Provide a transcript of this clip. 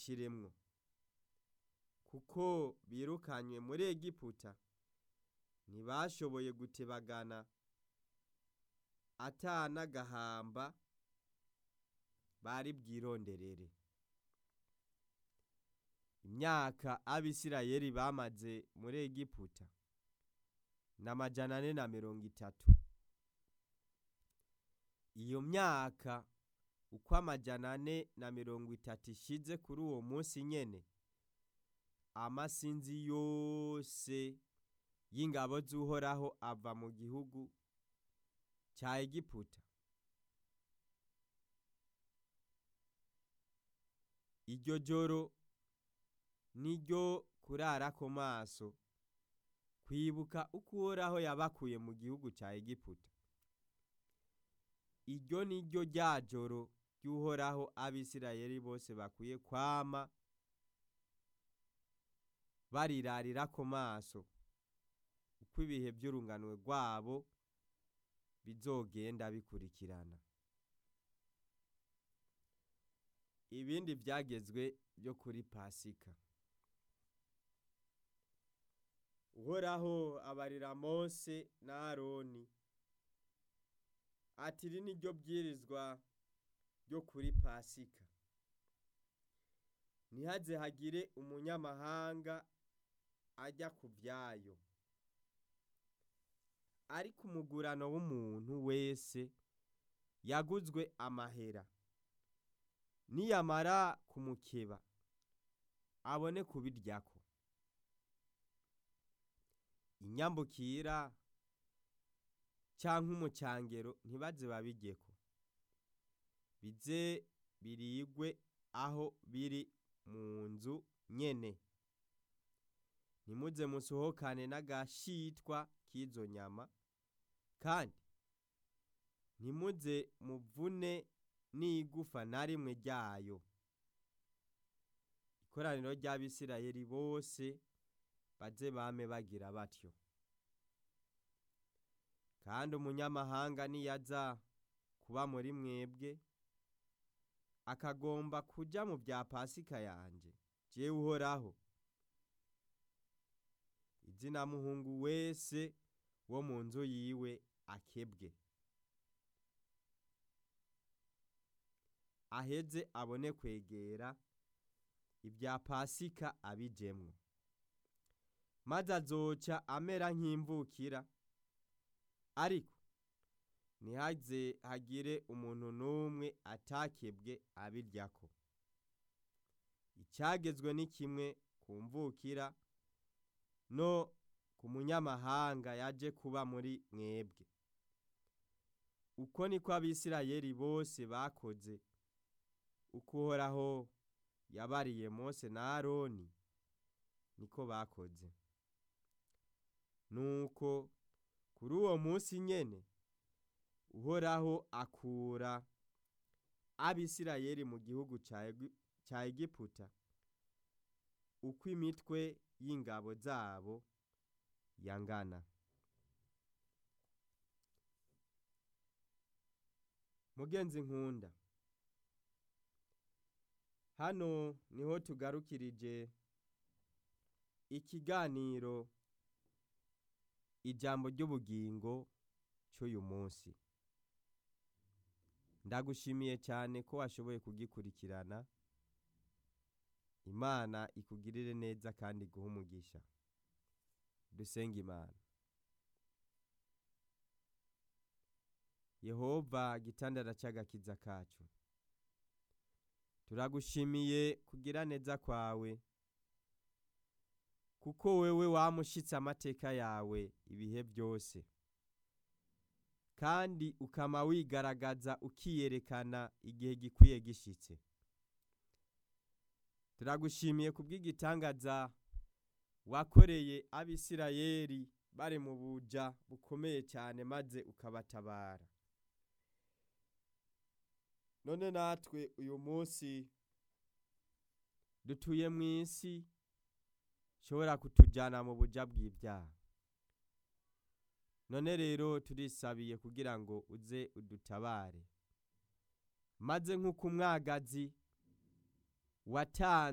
ntibashiremwo kuko birukanywe muri egiputa ntibashoboye gutebagana ata n'agahamba bari bwironderere imyaka abisirayeli bamaze muri egiputa ni amajana ane na mirongo itatu iyo myaka uko amajana ane na mirongo itatu ishize kuri uwo munsi nyene amasinzi yose y'ingabo z'uhoraho ava mu gihugu ca egiputa iryo joro niryo kurarako maso kwibuka uko uhoraho yabakuye mu gihugu ca egiputa iryo ni ryo rya joro ry'uhoraho abisirayeli bose bakwiye kwama barirarirako maso uko ibihe vy'urunganwe rwabo bizogenda bikurikirana ibindi vyagezwe vyo kuri pasika uhoraho abarira mose na aroni ati iri ni ryo bwirizwa ryo kuri pasika ntihaze hagire umunyamahanga ajya ku vyayo ariko umugurano w'umuntu wese yaguzwe amahera niyamara kumukeba abone kubiryako inyambukira canke umucangero ntibaze babiryeko bize birigwe aho biri mu nzu nyene ntimuze musohokane n'agashitwa k'izo nyama kandi ntimuze muvune n'igufa na rimwe ryayo ikoraniro ry'abisirayeli bose baze bame bagira batyo kandi umunyamahanga niyaza kuba muri mwebwe akagomba kuja mu bya pasika yanje jewe uhoraho izina muhungu wese wo mu nzu yiwe akebwe aheze abone kwegera ibya pasika abijemwo maze azoca amera nk'imvukira ariko ntihaze hagire umuntu n'umwe atakebwe abiryako icyagezwe ni kimwe ku mvukira no ku munyamahanga yaje kuba muri mwebwe uko niko abisirayeli bose bakoze uko uhoraho yabariye mose na aroni niko bakoze nuko kuri uwo munsi nyene uhoraho akura abisirayeli mu gihugu ca egiputa uko imitwe y'ingabo zabo yangana mugenzi nkunda hano niho tugarukirije ikiganiro ijambo ry'ubugingo cy'uyu munsi ndagushimiye cyane ko washoboye kugikurikirana imana ikugirire neza kandi iguhe umugisha dusenga imana yehova gitandara cy'agakiza kacu turagushimiye kugira neza kwawe kuko wewe wamushitse amateka yawe ibihe byose kandi ukama wigaragaza ukiyerekana igihe gikwiye gishitse turagushimiye kubw'igitangaza wakoreye abisirayeli bari mu buja bukomeye cyane maze ukabatabara none natwe uyu munsi dutuye mu isi shobora kutujyana mu buja bw'ibyaha none rero turisabiye kugira ngo uze udutabare maze nk'uko umwagazi watanze